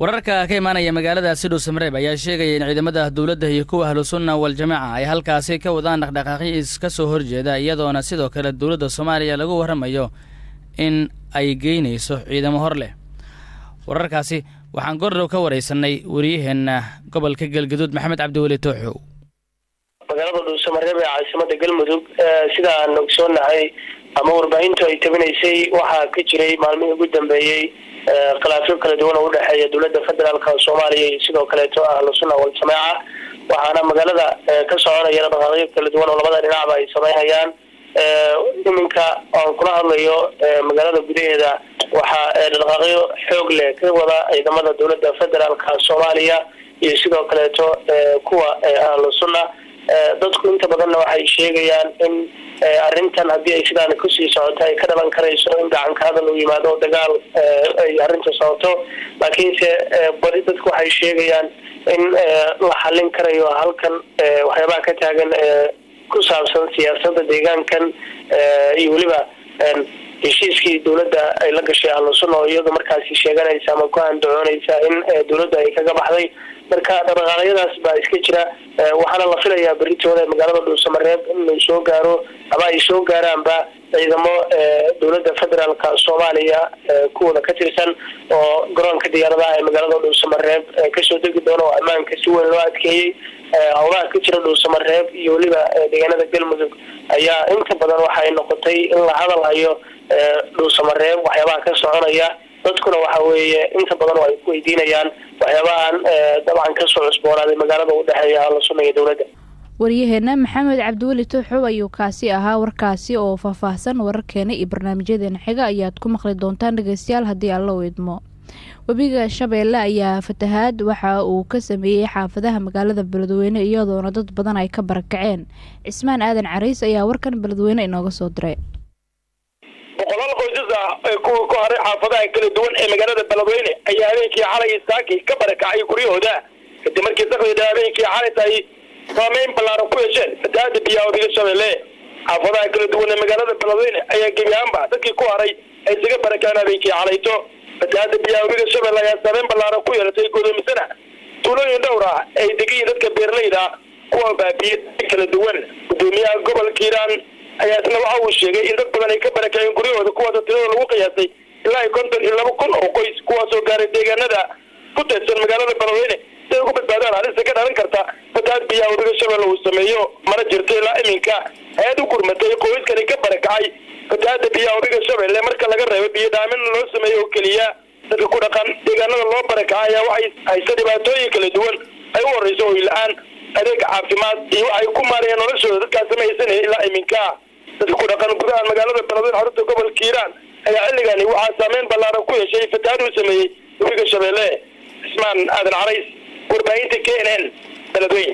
wararka ka imaanaya magaaladaasi dhuusamareeb ayaa sheegaya in ciidamada dowladda iyo kuwa ahlusunna waljamaaca ay halkaasi ka wadaan dhaqdhaqaaqyo iska soo horjeeda iyadoona sidoo kale dowladda soomaaliya lagu warramayo in ay geynayso ciidamo hor leh wararkaasi waxaan gordhow ka waraysanay wariyaheenna gobolka galgaduud maxamed cabdiweli tooxow magaalada dhuusamareeb ee caasimada galmudug sida aan ogsoonahay ama warbaahintu ay tabinaysay waxaa ka jiray maalmihii ugu dambeeyey khilaafyo kala duwan oo udhexeeya dowladda federaalka soomaaliya iyo sidoo kaleeto ahlu sunna waljamaaca waxaana magaalada ka soconaya dhaqaaqyo kala duwan oo labada dhinacba ay sameynayaan iminka aan kula hadlayo magaalada gudaheeda waxaa dhaqaaqyo xoog leh ka wada ciidamada dowladda federaalka soomaaliya iyo sidoo kaleeto kuwa ahlu sunna dadku inta badanna waxay sheegayaan in arrintan haddii ay sidaan kusii socoto ay ka dhalan karayso in gacanka hadal uu yimaado oo dagaal ay arrinta socoto laakiinse badi dadku waxay sheegayaan in la xallin karayo halkan waxyaabaha ka taagan ku saabsan siyaasadda deegaankan iyo weliba heshiiskii dowladda ay la gashay ahlusunna oo iyadu markaasi sheeganaysa ama ku andacoonaysa in dowladda ay kaga baxday marka dhaqdhaqaaqyadaas baa iska jira waxaana la filayaa beritooda magaalada dhuusamareeb inuu soo gaaro ama ay soo gaaraanba ciidamo dowladda federaalka soomaaliya kuwooda ka tirsan oo garoonka diyaaradaha ee magaalada dhuusamareeb kasoo degi doona oo ammaanka si weyn loo adkeeyey howlaha ka jira dhuusamareeb iyo weliba deegaanada galmudug ayaa inta badan waxay noqotay in la hadal hayo dhuusamareeb waxyaabaha ka soconaya dadkuna waxa weeye inta badan oo ay ku weydiinayaan waxyaabahan dabcan kasoo cusboonaaday magaalada udhexeeya ahlu sunna iyo dowladda waryaheena maxamed cabdiweli tooxow ayuu kaasi ahaa warkaasi oo faahfaahsan wararkeena iyo barnaamijyadeena xiga ayaad ku maqli doontaan dhegeystayaal haddii alla u idmo webiga shabeelle ayaa fatahaad waxa uu ka sameeyey xaafadaha magaalada beledweyne iyadoona dad badan ay ka barakaceen cismaan aadan cariis ayaa warkan beledweyne inooga soo diray boqolaal qoysas ah ee kuwa ku haray xaafadaha kala duwan ee magaalada beledweyne ayaa habeenkii xalay saaki ka barakacay guryahooda kadib markii sakdida habeenkii xalay tahay saameyn ballaaran ku yeesheen fatahaada biyaha webiga shabeelle xaafadaha kala duwan ee magaalada beledweyne ayaa gebi ahaanba dadkii ku haray ay isaga barakaceen habeenkii xalayto fatahaada biyaha webiga shabeelle ayaa saameyn ballaaran ku yeelatay guddoomisana tuulooyin dhowr ah ay degayiin dadka beerleyda kuwa baabiye kala duwan guddoomiyaha gobolka hiiraan ayaa isna waxa uu sheegay in dad badan ay ka barakaceen guryahooda kuwaasoo tirada lagu qiyaasay ilaa iyo konton iyo laba kun oo qoys kuwaasoo gaaray deegaanada ku teedsan magaalada beledweyne si ay ugu badbaadaan halista ka dhalan karta fatahaad biyaha webiga shabeelle uu sameeyo mana jirto ilaa iminka hay-ad u gurmatay qoyskani ka barakacay fatahaada biyaha webiga shabeelle marka laga reebo biyo dhaamin loo sameeyo oo keliya dadka ku dhaqan deegaanada loo barakacay ayaa waxay haysta dhibaatooyin kala duwan ay u horeyso hoy la-aan adeeg caafimaad iyo waxay ku maarayeen noloshooda dadkaasi ma haysanaya ilaa iminka dadka ku dhaqan gudaha magaalada beledweyne xarunta gobolka hiiraan ayaa xilligani waxaa saameyn ballaaran ku yeeshay fatahaad uu sameeyey webiga shabeelle cismaan aadan carays warbaahinta k n n beledweyne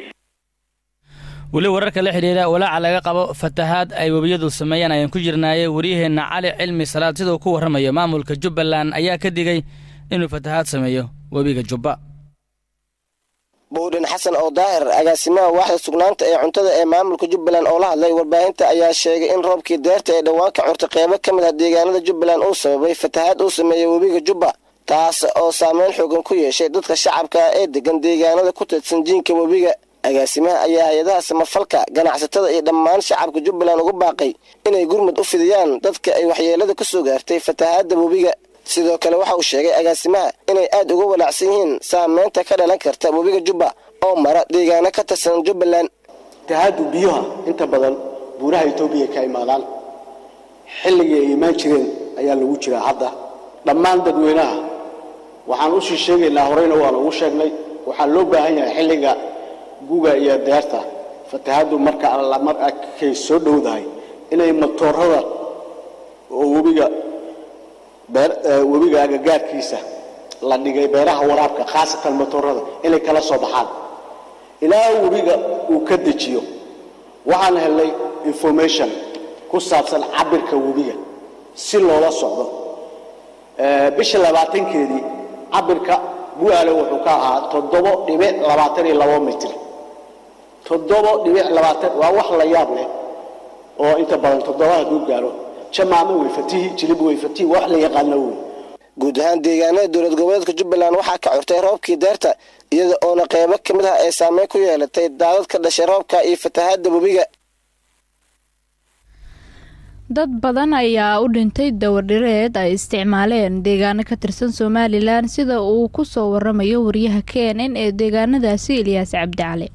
weli wararka la xidhiira walaaca laga qabo fatahaad ay webiyadu sameeyaan ayaan ku jirnaaye wariyaheenna cali cilmi salaad siduu ku warramayo maamulka jubbaland ayaa ka digay inuu fatahaad sameeyo webiga jubba buudhin xasan oo daahir agaasimaha waaxda sugnaanta ee cuntada ee maamulka jubbaland oo la hadlay warbaahinta ayaa sheegay in roobkii deerta ee dhowaan ka curta qeybo ka mid ah deegaanada jubbaland uu sababay fatahaad uu sameeyey webiga jubba taas oo saameyn xoogan ku yeeshay dadka shacabka ah ee degan deegaanada ku teedsan jiinka webiga agaasimaha ayaa hay-adaha samafalka ganacsatada iyo dhammaan shacabka jubbaland ugu baaqay inay gurmud u fidiyaan dadka ay waxyeelada ka soo gaartay fatahaadda webiga sidoo kale waxa uu sheegay agaasimaha inay aad uga walaacsan yihiin saameynta ka dhalan karta webiga jubba oo mara deegaano ka tirsan jubbaland fatahaaddu biyuha inta badan buuraha etoobiya ka imaadaan xilligii ay imaan jireen ayaa lagu jiraa hadda dhammaan dadweynaha waxaan usii sheegaynaa horeyna waan ugu sheegnay waxaa loo baahan yahay xilliga guga iyo deerta fatahaaddu marka alla markay soo dhowdahay inay matoorada oo webiga webiga agagaarkiisa la dhigay beeraha waraabka khaasatan matoorada inay kala soo baxaan ilaa webiga uu ka dejiyo waxaan helnay information ku saabsan cabirka webiga si loola socdo bisha labaatankeedii cabirka buaale wuxuu ka ahaa toddobo dhibic labaatan iyo labo mitir toddobo dhibic labaatan waa wax la yaab leh oo inta badan toddoba hadduu gaaro jamaamo way fatihi jilib way fatihi wax la yaqaano wey guud ahaan deegaanada dowlad goboleedka jubbaland waxaa ka curtay roobkii deerta iyada oona qeybo ka mid ah ay saameyn ku yeelatay daadad ka dhashay roobka iyo fatahaadda webiga dad badan ayaa u dhintay dawadhireed ay isticmaaleen deegaano ka tirsan somalilan sida uu ku soo waramayo wariyaha k n n ee deegaanadaasi ilyaas cabdicali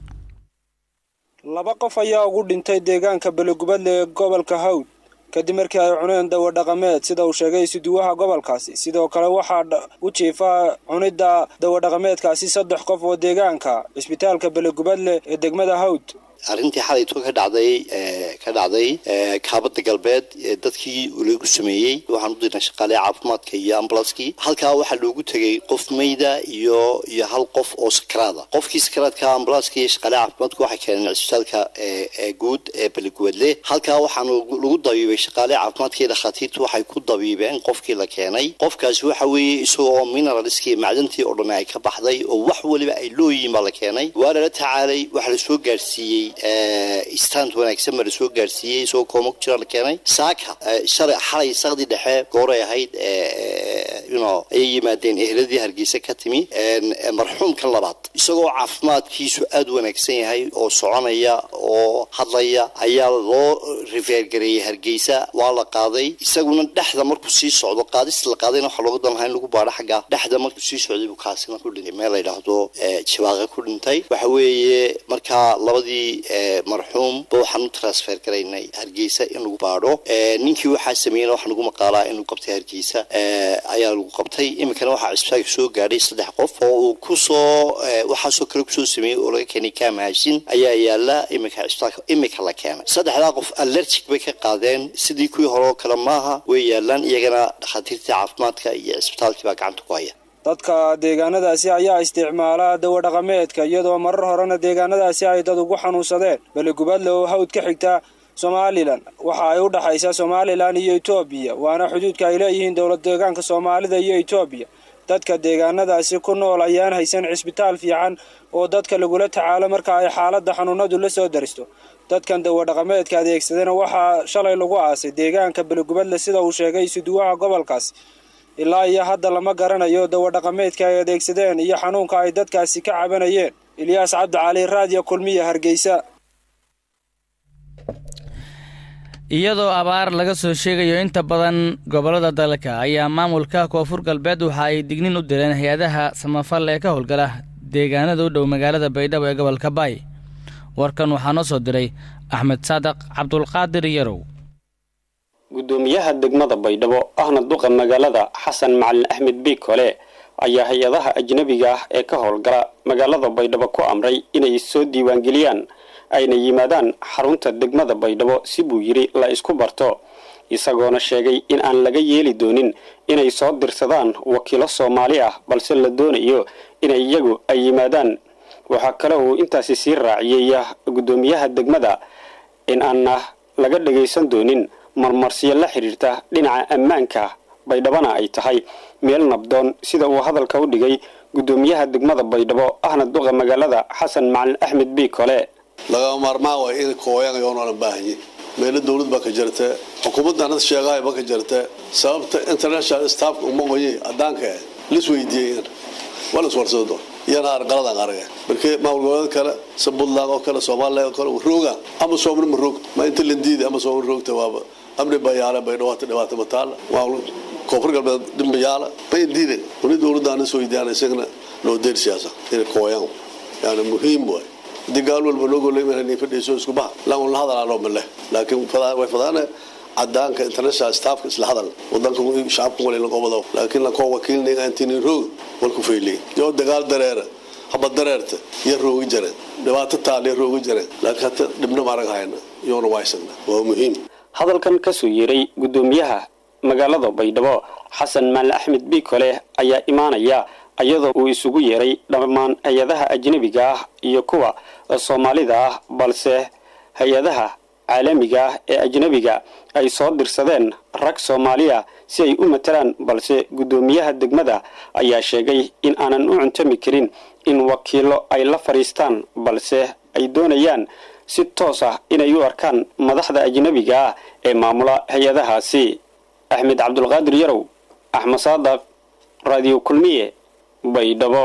laba qof ayaa ugu dhintay deegaanka belegubadle ee gobolka hawd kadib markii ay cuneen dawo dhaqameed sida uu sheegay isuduwaha gobolkaasi sidoo kale waxaa u jiifa cunidda dawadhaqameedkaasi saddex qof oo deegaanka cisbitaalka belegubadle ee degmada hawd arrintii xalayto ka dhacday ka dhacday kaabada galbeed ee dadkii lagu sameeyey waxaan u dirnay shaqaale caafimaadka iyo ambulanskii halkaa waxaa loogu tegay qof mayda iyo iyo hal qof oo sakaraada qofkii sakaraadka ambulanska iyo shaqaale caafimaadku waxay keeneen cisbitaalka guud ee beligubadle halkaa waxaan lagu dabiibay shaqaale caafimaadka iyo dhakhaatiirtu waxay ku dabiibeen qofkii la keenay qofkaasi waxa weeye isagoo mineralskii macdantii oo dhan ay ka baxday oo wax waliba ay looyihiin baa la keenay waa lala tacaalay waxaa lasoo gaarsiiyey stand wanaagsan baa lasoo gaarsiiyey isagoo kooma ku jira la keenay saaka shalay xalay saqdi dhexe gooray ahayd no ayay yimaadeen eheladii hargeysa ka timi marxuumka labaad isagoo caafimaadkiisu aada u wanaagsan yahay oo soconaya oo hadlaya ayaa loo rifeergareeyey hargeysa waa la qaaday isaguna dhexda markuu sii socdo qaadista la qaadayna waxaa looga dan lahaa in lagu baadho xagga dhexda markuu sii socday buu kaasina ku dhintay meel la yidhaahdo jibaaqa ku dhintay waxa weeye markaa labadii marxuum ba waxaan u transfer garaynay hargeysa in lagu baadho ninkii waxaa sameeyena waxaa lagu maqaalaa in lagu qabtay hargeysa ayaa lagu qabtay iminkana waxaa cisbitaalka soo gaadhay saddex qof oo uu kusoo waxaasoo kale kusoo sameeyey oo laga keenay kaamahashin ayaa yaala iminka cisbitaalka iminka la keenay saddexdaa qof allergic bay ka qaadeen sidii kuwii hore oo kale maaha way yaalaan iyagana dhakhaatiirtii caafimaadka iyo cisbitaalkii baa gacanta ku haya dadka deegaanadaasi ayaa isticmaala dawadhaqameedka iyadoo marar horena deegaanadaasi ay dad ugu xanuunsadeen beligubadle oo hawd ka xigta somalilan waxa ay u dhexaysaa somalilan iyo etoobiya waana xuduudka ay leeyihiin dowlad deegaanka soomaalida iyo etoobiya dadka deegaanadaasi ku nool ayaan haysan cisbitaal fiican oo dadka lagula tacaalo marka ay xaaladda xanuunadu la soo daristo dadkan dawadhaqameedka adeegsadana waxaa shalay lagu aasay deegaanka beligubadle sida uu sheegay isuduwaha gobolkaas ilaa iyo hadda lama garanayo dawadhaqameedka ay adeegsadeen iyo xanuunka ay dadkaasi ka cabanayeen ilyaas cabdicali raadiyo kulmiya hargeysa iyadoo abaar laga soo sheegayo inta badan gobollada dalka ayaa maamulka koonfur galbeed waxa ay dignin u direen hay-adaha samafal ee ka howlgala deegaanada u dhow magaalada baydhabo ee gobolka baay warkan waxaa noo soo diray axmed saadaq cabdulqaadir yarow gudoomiyaha degmada baydhabo ahna duqa magaalada xasan macalin axmed biikole ayaa hay-adaha ajnabiga ah ee ka howlgala magaalada baydhabo ku amray inay soo diiwaangeliyaan ayna yimaadaan xarunta degmada baydhabo si buu yidhi la isku barto isagoona sheegay in aan laga yeeli doonin inay soo dirsadaan wakiilo soomaali ah balse la doonayo inay iyagu ay yimaadaan waxaa kale uu intaasi sii raaciyey gudoomiyaha degmada in aanna laga dhagaysan doonin marmarsiyo la xidhiirta dhinaca ammaanka baydhabona ay tahay meel nabdoon sida uu hadalka u dhigay gudoomiyaha degmada baydhabo ahna duqa magaalada xasan macalin axmed biikole lagama maarmaan waay in kooyangayoonoolan baahanye meelo dawlad baa ka jirta xukuumaddan had sheegahay ba ka jirta sababta international staffka uma qoye adaanka lis weydiiyey waa las warsado iyana arqaladan arga markii maamul goboleed kale si puntland oo kale somaliland oo kale rooga ama soomali ma roogta ma inta la diida ama soomali roogta waaba amni bayaale bay dhawaata dhibaata mataala maamul koonfur galbeed dhimbayaala may diida wali dawladdan is weydiiyaan isagana loo deer siyaasa inay kooyaan yani muhiim waay hadii gaal walba loo goleymani fadhiiso isku baha lan la hadalaanoo male laakiin way fadaane cadaanka international staffka isla hadal wadanka shacabka wali laqobado laakiin lakoo wakiilniga intini roog walku faylay yoo dagaal dareera haba dareerta iyo roogi jareen dhibaato taal iyo roogi jareen laakiin hata dhibna maarag hayna yoona waysana waa muhiim hadalkan kasoo yeeray gudoomiyaha magaalada baydhabo xasan maali axmed biikole ayaa imaanaya iyadoo uu isugu yeeray dhammaan hay-adaha ajnabiga ah iyo kuwa soomaalida ah balse hay-adaha caalamiga ah ee ajnabiga ay soo dirsadeen rag soomaaliya si ay u matalaan balse guddoomiyaha degmada ayaa sheegay in aanan u cuntami karin in wakiilo ay la fadhiistaan balse ay doonayaan si toos ah inay u arkaan madaxda ajnabiga ah ee maamula hay-adahaasi axmed cabdulqaadir yarow axmed saadaq raadiyo kulmiye baydhabo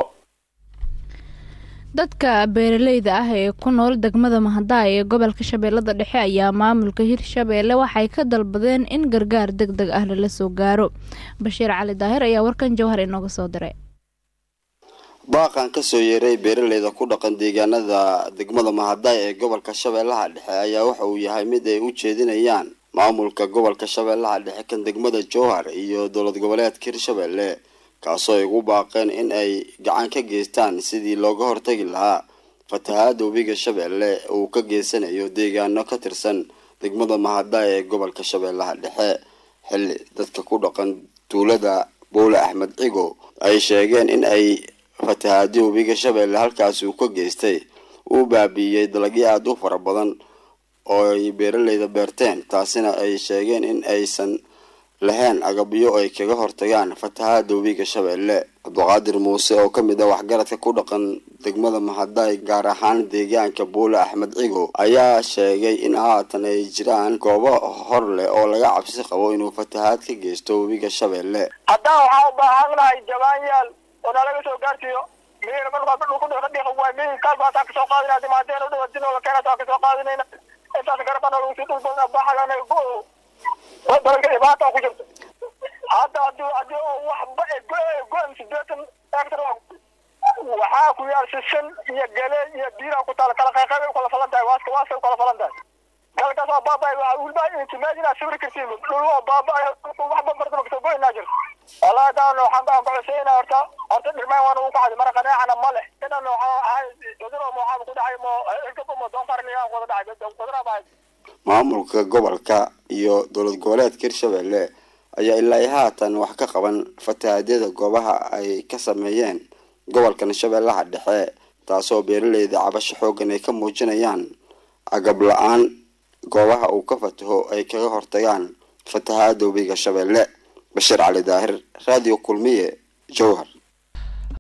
dadka beeraleyda ah ee ku nool degmada mahadaay ee gobolka shabeellada dhexe ayaa maamulka hirshabeelle waxay ka dalbadeen in gargaar deg deg ah lala soo gaaro bashiir cali daahir ayaa warkan jawhar inooga soo diray baaqan kasoo yeeray beeraleyda ku dhaqan deegaanada degmada mahadaay ee gobolka shabeellaha dhexe ayaa waxa uu yahay mid ay u jeedinayaan maamulka gobolka shabeellaha dhexe kan degmada jowhar iyo dowlad goboleedka hirshabeelle kaasoo ay ugu baaqeen in ay gacan ka geystaan sidii looga hortagi lahaa fatahaada webiga shabeelle uu ka geysanayo deegaano ka tirsan degmada mahadaay ee gobolka shabeellaha dhexe xilli dadka ku dhaqan tuulada bowle axmed cigo ay sheegeen in ay fatahaadii webiga shabeelle halkaasi uu ka geystay uu baabiiyey dalagyo aada u fara badan oo ay beeraleyda beerteen taasina ay sheegeen in aysan lahayn agabyo ay kaga hortagaan fatahaada webiga shabeelle cabduqaadir muuse oo kamid ah waxgaradka ku dhaqan degmada mahadaay gaar ahaan deegaanka buule axmed cigo ayaa sheegay in haatan ay jiraan goobo hor leh oo laga cabsi qabo inuu fatahaad ka geysto webiga shabeelle haddaan waxaa u baahannahay jabaanyaal oo nalaga soo gaarsiiyo miina markaa dhulku dhulka dhiiqa waay miin kaas baa taa kasoo qaadinaa dimaadeen u dhawa dinoola keena taa kasoo qaadinayna intaas garabana lagu sii dhul badan baxagana dalka dhibaata ku jirto hadda hadii hadii oo waxba goon sideetan hectar waxaa ku yaal sisin iyo gale iyo biira ku taal kala qayqaybay kala falan tahay waaska waaska kala falan tahay galkaas oo baabay waxa ulba intimaad inaa sawir kartiin dhul oo baabay waxba martaba kasoo goynaa jirto والله داون waxaan baan ku cuseyna horta horta dhirmaan waan ugu kacay mara qanaacana ma leh idan waxa ahay cuduro ma waxa ku dhacay mo ilkaba mo doonfarniya wada dhacay cuduro baa maamulka gobolka iyo dowlad goboleedka hirshabelle ayaa ilaa iyo haatan wax ka qaban fatahaadyada goobaha ay ka sameeyeen gobolkan shabeellaha dhexe taasoo beeraleyda cabasho xoogan ay ka muujinayaan agab la-aan goobaha uu ka fataho ay kaga hortagaan fatahaada webiga shabeelle bashiir cali daahir radio kulmiye jowhar